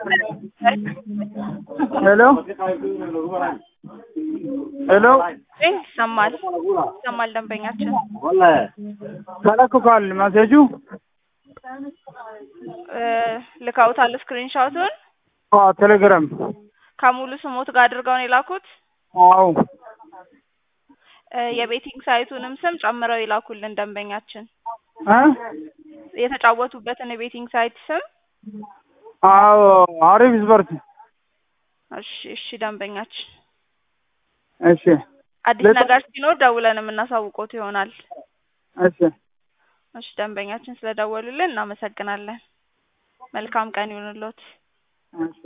ሄሎ ሄሎ ይሰማል ይሰማል ደንበኛችን ተለክቷል መሴጁ እ ልከውታል ስክሪንሾቱን አዎ ቴሌግራም ከሙሉ ስሞት ጋር አድርገው ነው የላኩት አዎ እ የቤቲንግ ሳይቱንም ስም ጨምረው ይላኩልን ደንበኛችን እ የተጫወቱበትን የቤቲንግ ሳይት ስም አዎ አሪፍ ስፖርት እሺ እሺ ደንበኛችን እሺ አዲስ ነገር ሲኖር ደውለን የምናሳውቆት ይሆናል እሺ እሺ ደንበኛችን ስለደወሉልን እናመሰግናለን መልካም ቀን ይሁንልዎት እሺ